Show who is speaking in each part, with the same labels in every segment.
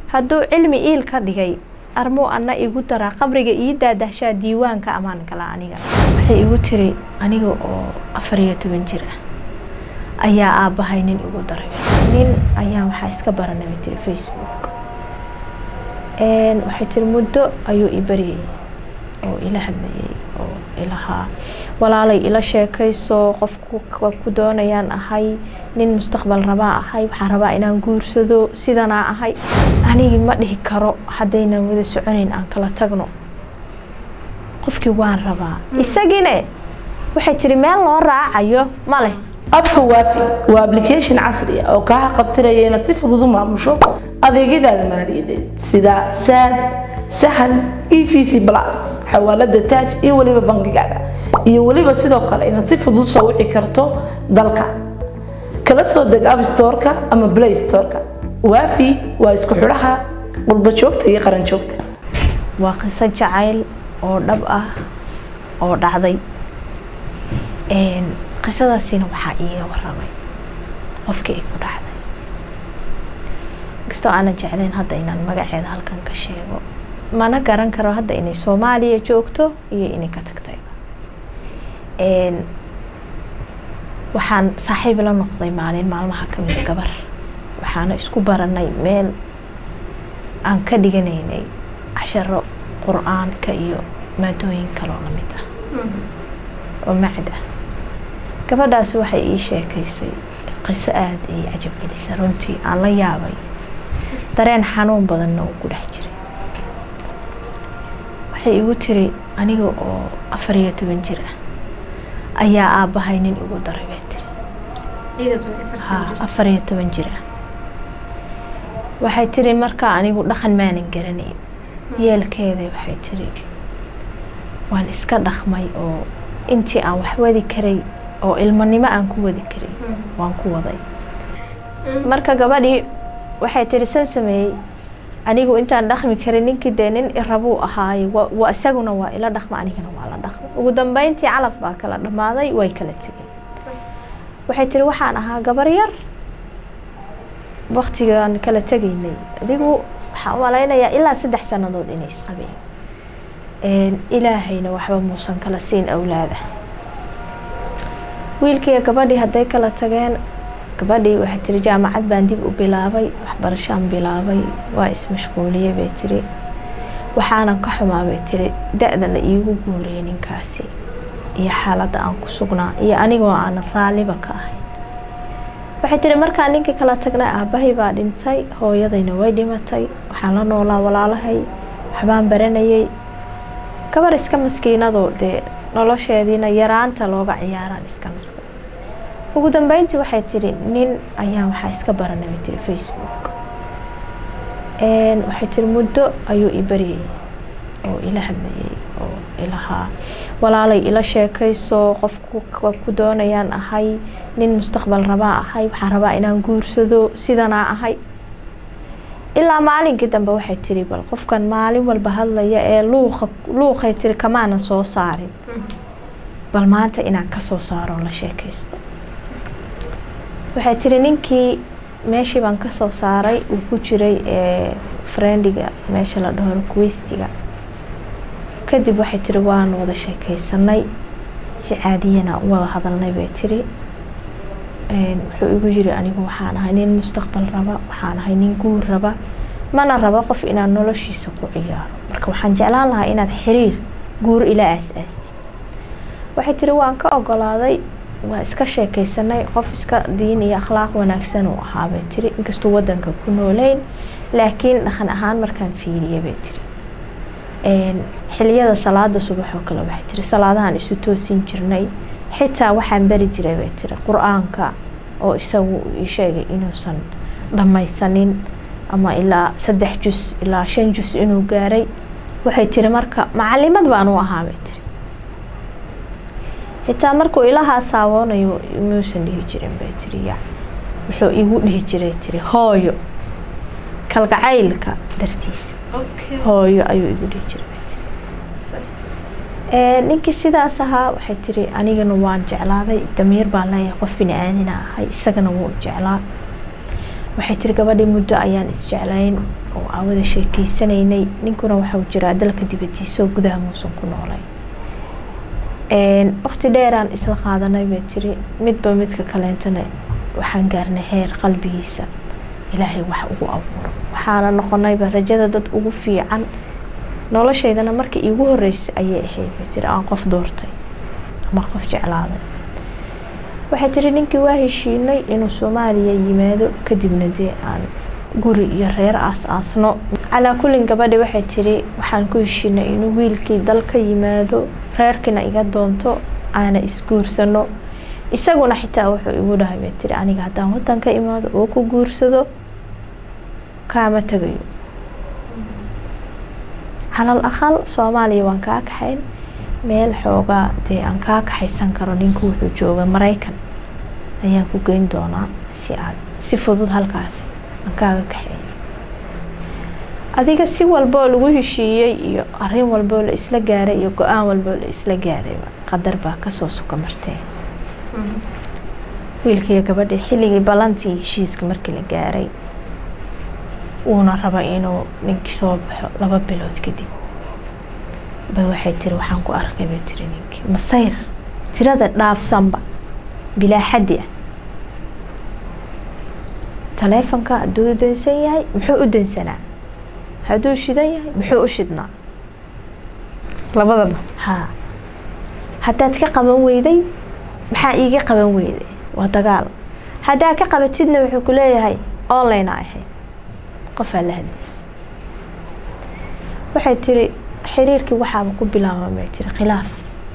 Speaker 1: hadduu cilmi iil ka dhigay armuu ana igu daraa qabriga ii daadahshaa diiwaanka amaan kala aniga waxay igu tiri aniga oo afar iyo toban jir ah ayaa aabbahay nin igu daray nin ayaa waxaa iska baranaba tiri facebook waxay tiri muddo ayuu i baryayay oo ila hadlayay oo ilahaa walaalay ila sheekayso qofku ku doonayaan ahay nin mustaqbal rabaa ahay waxaan rabaa inaan guursado sidanaa ahay anigi ma dhihi karo haddaynan wada soconayn aan kala tagno qofkii waan rabaa isagine waxay tiri meel loo raacayo ma leh
Speaker 2: abka waafi waa application casri ah oo kaa qabtiraya inaad si fudud u maamusho adeegyadaada maaliyadeed sida saad sahal e v c plus xawaalada taaj iyo weliba bangigaada iyo weliba sidoo kale inaad si fudud soo wici karto dalka kala soo deg app storeka ama play storeka waafi waa isku xidhaha qurba joogta iyo qaran joogta
Speaker 1: waa qiso jacayl oo dhab ah oo dhacday qisadaasina waxaa iiga waramay qofkii ay ku dhacday kastoo aanan jeclayn hadda inaan magaceeda halkan ka sheego mana garan karo hadda inay soomaaliya joogto iyo inay ka tagtay waxaan saaxiib la noqday maalin maalmaha kamid gabar waxaana isku baranay meel aan ka dhiganaynay casharo qur-aanka iyo maadooyin kaloo lamid ah oo macd ah gabadhaas waxay ii sheekaysay qiso aada ay cajabgelisay runtii aan la yaabay dareen xanuun badanna uu ku dhex jiray waxay igu tiri aniga oo afar iyo toban jir ah ayaa aabbahay nin igu daray bay tiri ha afar iyo toban jir ah waxay tiri markaa anigu dhaqan maanan garanayn yeelkeeda waxay tiri waan iska dhaqmay oo intii aan wax wadi karay oo ilmanimo aan ku wadi karay waan ku waday marka gabadhii waxay tiri san sameeyey anigu intaan dhaqmi karin ninkii dee nin irabuu ahaaye wa isaguna waa ila dhaqma anigana waa la dhaqma ugu dambeyntii calaf baa kala dhammaaday way kala tegeen waxay tiri waxaan ahaa gabar yar waktigaan kala tegaynay adigu waxaan u malaynayaa ilaa saddex sannadood inay isqabeen ilaahayna waxba muusan kala siin awlaada wiilkiiyo gabadhii hadday kala tageen gabadhii waxay tiri jaamacad baan dib u bilaabay waxbarashaan bilaabay waa ismashquuliyey bay tiri waxaanan ka xumaa bay tiri da-da la iigu guuriyay ninkaasi iyo xaaladda aan ku sugnaa iyo anigoo aanan raalliba ka ahayn waxay tiri markaan ninkii kala tagnay aabbahay baa dhintay hooyadayna way dhimatay waxaan la noolaa walaalahay waxbaan baranayay gabar iska maskiinadoo dee nolosheediina yaraanta looga ciyaaraan iska noqday ugu dambeyntii waxay tiri nin ayaa waxaa iska baranaba tiri facebook waxay tiri muddo ayuu i baryayay oo ila hadlayay oo ilahaa walaalay ila sheekayso qofku ku doonayaan ahay nin mustaqbal rabaa ahay waxaan rabaa inaan guursado sidanaa ahay ilaa maalinkii dambe waxay tiri bal qofkan maalin walba hadlaya ee luuqa luuqay tiri kamaanan soo saarin bal maanta inaan kasoo saaro la sheekaysto waxay tiri ninkii meeshii baan kasoo saaray uu ku jiray friendiga meesha la dhaho requestiga kadib waxay tiri waan wada sheekaysanay si caadiyana u wada hadalnay bay tiri wuxuu igu yiri anigu waxaan ahay nin mustaqbal raba waxaan ahay nin guur raba mana rabo qof inaan noloshiisa ku ciyaaro marka waxaan jeclaan lahaa inaad xiriir guur ila aas-aasti waxay tiri waan ka ogolaaday waa iska sheekaysanay qof iska diin iyo akhlaaq wanaagsan uu ahaabay tiri inkastuu wadanka ku nooleyn laakiin dhaqan ahaan markaan fiiriyay bay tiri xiliyada salaada subax oo kale waxay tiri salaadahan isu toosin jirnay xitaa waxaan bari jiray bay tiri qur-aanka oo isagu ii sheegay inuusan dhammaysanin ama ilaa saddex jus ilaa shan jus inuu gaaray waxay tiri marka macalimad baan u ahaa bay tiri xitaa markuu ilahaa saawoonayo muusan dhihi jirin bay tiri ya wuxuu igu dhihi jiray tiri hooyo kalgacaylka dartiisa hooyo ayuu igu dhihi jiray ninkii sidaas ahaa waxay tiri anigana waan jeclaaday damiir baan leeyahay qof bini aadina ahay isagana wuu jeclaa waxay tiri gabadhii muddo ayaan isjeclayn oo aan wada sheekeysanaynay ninkuna waxau jiraa dalka dibadiisa oo gudaha muusan ku noolay waqti dheeraan isla qaadanay bay tiri midba midka kaleentana waxaan gaarnay heer qalbigiisa ilaahay wax ugu abuuro waxaana noqonayba rajada dad ugu fiican noloshaydana markii iigu horeysay ayay ahayd bay tiri aan qof doortay ama qof jeclaaday waxay tiri ninkii waa heshiinay inuu soomaaliya yimaado kadibna dee aan guri iyo reer aas-aasno calaa kullin gabadhi waxay tiri waxaan ku heshiinay inuu wiilkii dal ka yimaado reerkiina iga doonto aana isguursano isaguna xitaa wuxuu igu dhahay bay tiri aniga haddaan wadan ka imaado oo ku guursado kaama tagayo calal aqal soomaaliya waan kaa kaxayn meel xoogaa dee aan kaa kaxaysan karo ninku wuxuu jooga maraykan ayaan ku geyn doonaa si aad si fudud halkaasi aan kaaga kaxeeyo adiga si walboo lagu heshiiyey iyo arin walboo la isla gaaray iyo go-aan walboo la isla gaarayba qadar baa kasoo suka martee wiilkiiyo gabadhii xilligii ballantii heshiiska markii la gaaray uuna raba inuu ninkii soo baxo laba bilood kadib ba waxay tiri waxaan ku arkay bay tiri ninkii masayr tirada dhaafsanba bilaa xaddi ah taleefonka hadduu dansan yahay muxuu u dansanaa hadduu shidan yahay muxuu u shidnaa
Speaker 3: labadaba
Speaker 1: haa haddaad ka qaban weyday maxaa iiga qaban weyday waa dagaal haddaad ka qabatidna wuxuu ku leeyahay online a ahayd qofaa la hadlaysa waxay tiri xiriirkii waxaaba ku bilaaba bay tiri khilaaf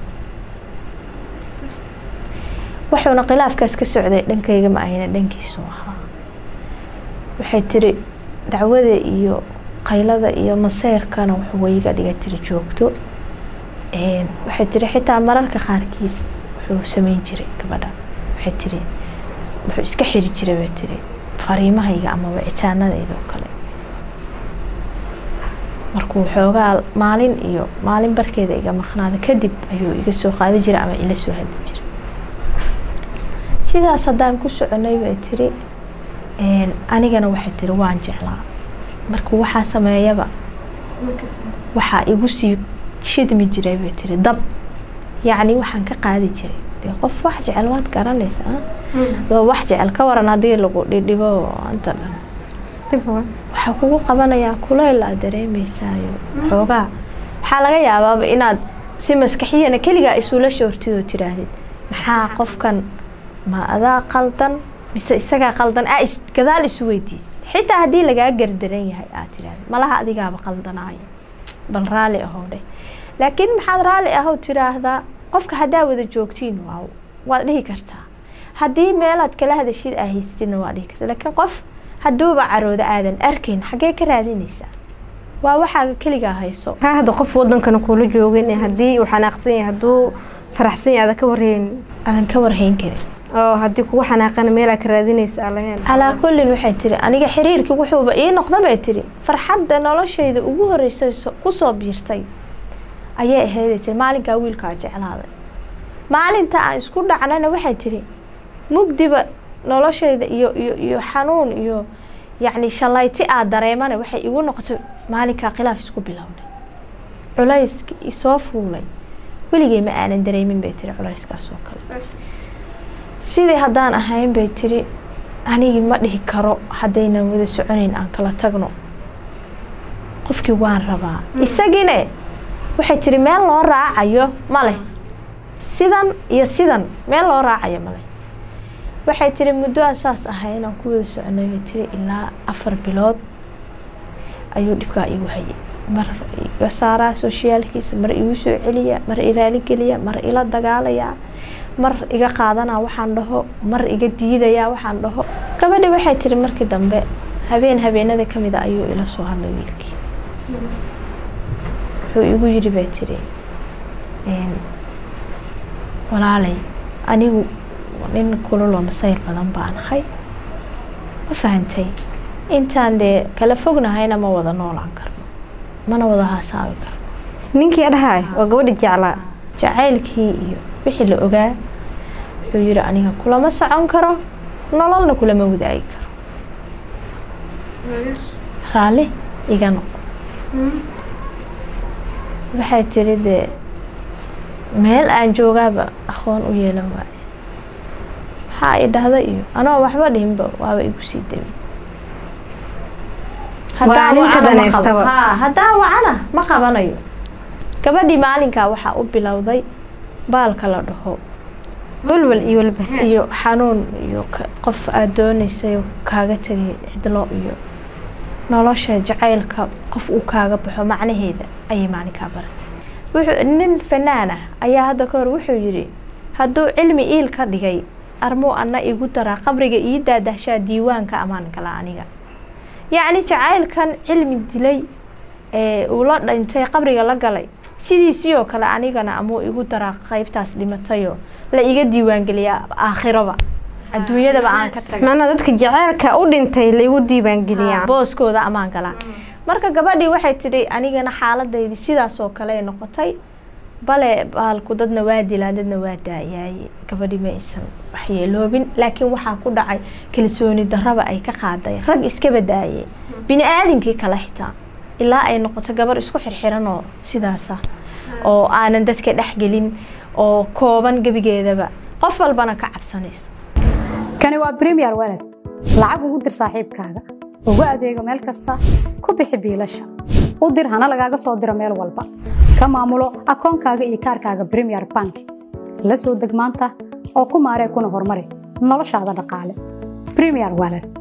Speaker 1: wuxuuna khilaafkaas ka socday dhankayga ma ahayna dhankiisu ahaa waxay tiri dacwada iyo qaylada iyo maseyrkana wuxuu wayga dhiga tiri joogto waxay tiri xitaa mararka qaarkiis wuxuu sameyn jiray gabadha waxay tiri wuxuu iska xiri jiray bay tiri fariimahayga ama wicitaanadayda oo kale markuu xoogaa maalin iyo maalin barkeeda iga maqnaada kadib ayuu iga soo qaadi jiray ama ila soo hadli jiray sidaas haddaan ku soconay bay tiri anigana waxay tiri waan jeclaa markuu waxaa sameeyaba waxaa igu sii shidmi jiray bay tiri dab yacni waxaan ka qaadi jiray dee qof wax jecel waad garanaysa waa wax jecel ka waran haddii lagu dhidhibo inta dhan waxaa kugu qabanayaa kuleyl aad dareemaysaayo xoogaa waxaa laga yaabaaba inaad si maskaxiyana keligaa isula shoortidoo tiraahdid maxaa qofkan ma adaa qaldan mise isagaa qaldan aa gadaal isu weydiisa xitaa haddii lagaa gardaran yahay aad tiraahda malaha adigaaba qaldanaayo bal raalli ahow dheh laakiin maxaad raalli ahow tiraahdaa qofka haddaa wada joogtiin waa waad dhihi kartaa haddii meelaad kala hadashid aa haystidna waa dhihi kartaa laakiin qof hadduuba carooda aadan arkayn xaggee ka raadinaysaa waa waxaaga keligaa hayso
Speaker 3: ha hadda qof wadankana kuula joogin haddii uu xanaaqsan yahay hadduu faraxsan yahay ada ka warheen
Speaker 1: aadan ka warhayn karin
Speaker 3: oo haddii kugu xanaaqana meelaa ka raadinaysa alahen
Speaker 1: calaa kullin waxay tiri aniga xiriirkii wuxuuba ii noqda bay tiri farxadda noloshayda ugu horreysay kusoo biirtay ayay ahayday tiri maalinkaa wiilkaa jeclaaday maalinta aan isku dhacnana waxay tiri mugdiba noloshayda iyo iyo iyo xanuun iyo yacni shallayti aad dareemana waxay igu noqotay maalinkaa khilaaf isku bilownay culayski isoo fuulay weligay ma aanan dareemin bay tiri culayskaas oo kale sidii haddaan ahayn bay tiri anigii ma dhihi karo haddaynan wada soconayn aan kala tagno qofkii waan rabaa isagine waxay tiri meel loo raacayo ma leh sidan iyo sidan meel loo raacayo ma leh waxay tiri muddo aan saas ahayn aan ku wada soconay bay tiri ilaa afar bilood ayuu dhibkaa igu hayay mar iga saaraa soshiyaalkiisa mar igu soo celiya mar iraaligeliya mar ila dagaalayaa mar iga qaadanaa waxaan dhaho mar iga diidayaa waxaan dhaho gabadhi waxay tiri markii dambe habeen habeenada ka mida ayuu ila soo hadlay wiilkii wuxuu igu yidhi bay tiri walaalay anigu nin kululoo masayr badan baan ahay ma fahantay intaan dee kala fognahayna ma wada noolaan karno mana wada haasaawi karno
Speaker 3: ninkii adhahay waa gabadhi jeclaa
Speaker 1: jacaylkii iyo wixii la ogaa wuxuu yidhi aniga kulama socon karo nololna kulama wadaagi karo raalli iga noqo waxay tiri dee meel aan joogaaba aqoon u yeelan waaye maxaa i dhahda iyo anoo waxba dhihinba waaba igu sii dami
Speaker 3: Waa ninka daneystaba.
Speaker 1: haddaan wacana ma qabanayo gabadhii maalinkaa waxaa u bilowday baalka la dhaho
Speaker 3: walwal iyo walbahaar
Speaker 1: iyo xanuun iyo ka- qof aada dooneysay oo kaaga tegay cidlo iyo nolosha jacaylka qof uu kaaga baxo macnaheeda ayay maalinkaa baratay wuxuu nin fanaan ah ayaa hadda ka hor wuxuu yidhi hadduu cilmi iil ka dhigay armuu ana igu daraa qabriga ii daadahshaa diiwaanka ammaan kala aniga yacni jacaylkan cilmi dilay ee uu la dhintay qabriga la galay sidiisii oo kale anigana amuu igu daraa qaybtaas dhimatayoo la iga diiwaangeliyaa aakhiraba adduunyadaba aan ka tagay
Speaker 3: macnaa dadka jaceylka u dhintay laygu diiwaangeliyaa
Speaker 1: booskooda ammaan galaan marka gabadhii waxay tidhi anigana xaaladaydi sidaas oo kale ay noqotay bale baalku dadna waa dilaan dadna waa daayaaye gabadhii ma aysan waxyeeloobin laakiin waxaa ku dhacay kalsooni darraba ay ka qaaday rag iskaba daayay bini aadinkii kale xitaa ilaa ay noqoto gabar isku xirxiran oo sidaasa oo aanan dadka dhexgelin oo kooban gebigeedaba qof walbana ka cabsanayso
Speaker 4: kani waa premier walad lacag ugu dir saaxiibkaaga ugu adeego meel kasta ku bixi biilasha u dir hana lagaaga soo diro meel walba ka maamulo akoonkaaga iyo kaarkaaga premier bank la soo deg maanta oo ku maaree kuna horumari noloshaada dhaqaale premier walad